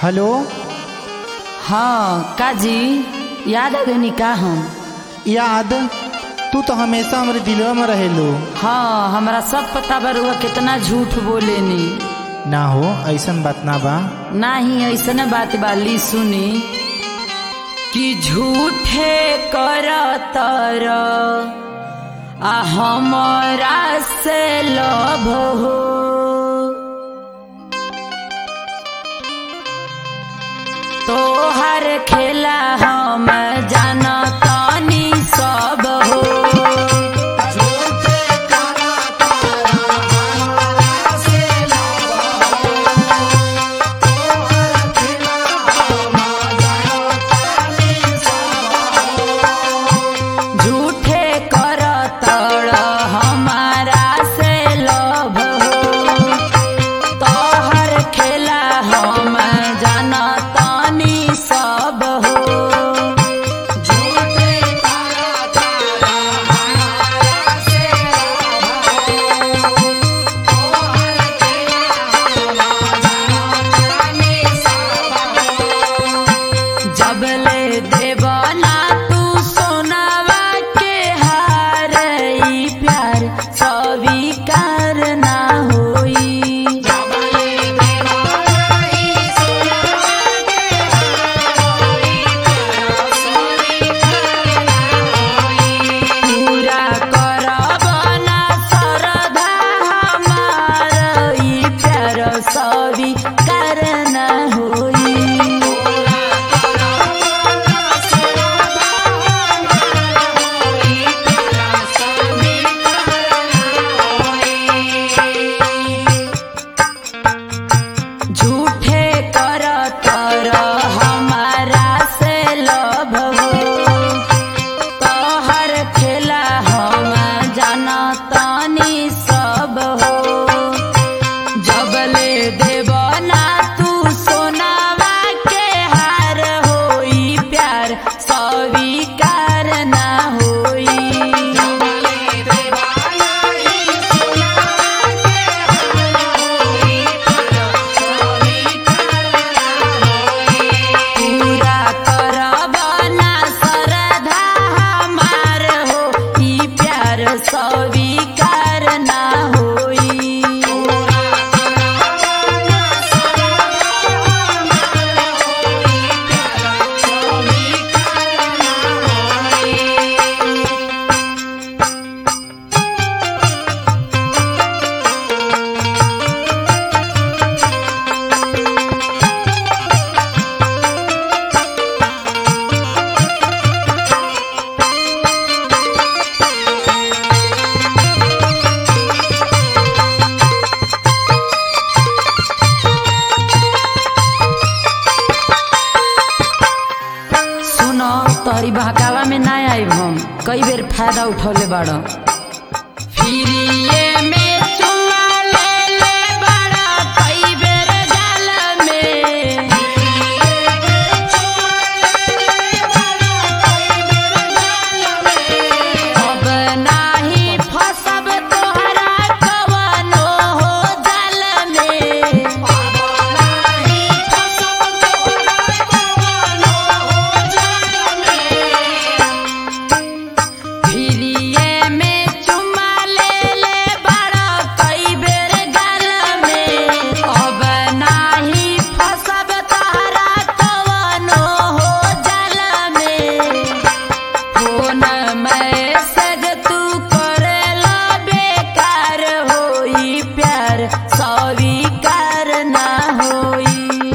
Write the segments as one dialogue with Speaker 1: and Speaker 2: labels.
Speaker 1: hello
Speaker 2: हाँ काजी याद आ गई का हम
Speaker 1: याद तू तो हमेशा हमारे दिलवा में रहेलू
Speaker 2: हाँ हमरा सब पता बरुआ कितना झूठ बोलेनी
Speaker 1: ना हो ऐसन बात ना बा
Speaker 2: नाही ऐसने बात बाली सुनी कि झूठे कर तर आ हमरा से लभ हो तोहर खेला हम जानतानी सब हो झूठे कर तड़ हमारा से लभ हो तोहर खेला हम जानतानी सब हो जबले देवना तू सोनावा के हार ई प्यार स्वीकार ना होई पूरा करब ना श्रद्धा हमार ई प्यार स्वीकार ना होई झूठे कर तर हमारा से लभ हो तोहर खेला हम जानतानी सब हो जबले देवना तू सोनावा के हार होई प्यार स्वीकार ना होई पूरा करब ना श्रद्धा हमार हो ई प्यार स्वीकार ना होई सुनो तोहरी बहकावा में ना आइब हम कई बेर फायदा उठौले बाड़ फिरिए में चुमा ले ले बाड़ा कई बेर जाल में अब नाही फसब तोहरा कवनो हो जाल में फिरिए में चुमा ले ले बड़ा कई बेर गल में अब नाही फसब तहरा कवनो हो जल में फोन मैसेज तू करेला बेकार होई प्यार स्वीकार ना होई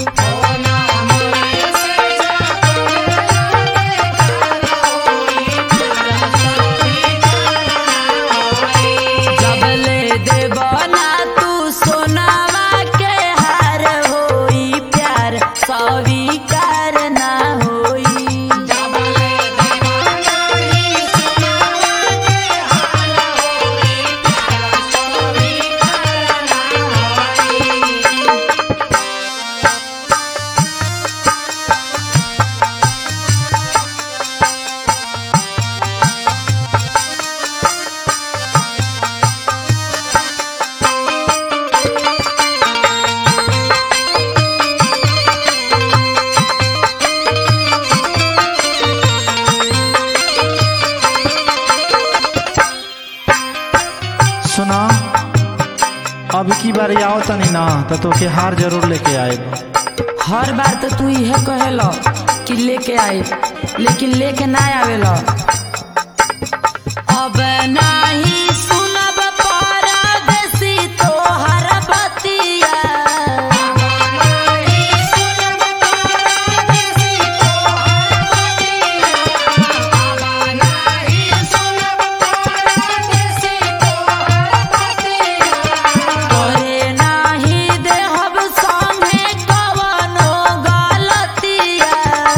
Speaker 2: जबले देवना तू सोनावा के हार होई प्यार स्वीकार ना होई
Speaker 1: अब की बार आओ तनी ना तो तोके हार जरूर लेके आए
Speaker 2: हर बार तो तू इहे कहेलो कि लेके आए लेकिन लेके ना आवेलो अब नाही सुनब परदेसी तोहर बतिया तोरे नाही देहब संगे कवनो गलतिया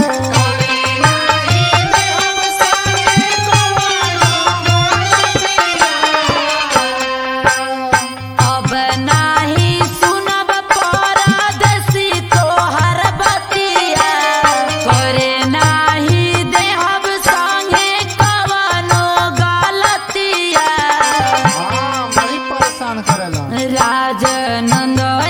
Speaker 2: अब नाही सुनब परदेसी तोहर बतिया तोरे नाही देहब संगे कवनो गलतिया
Speaker 1: बड़ी परेशान करेला
Speaker 2: राजनंद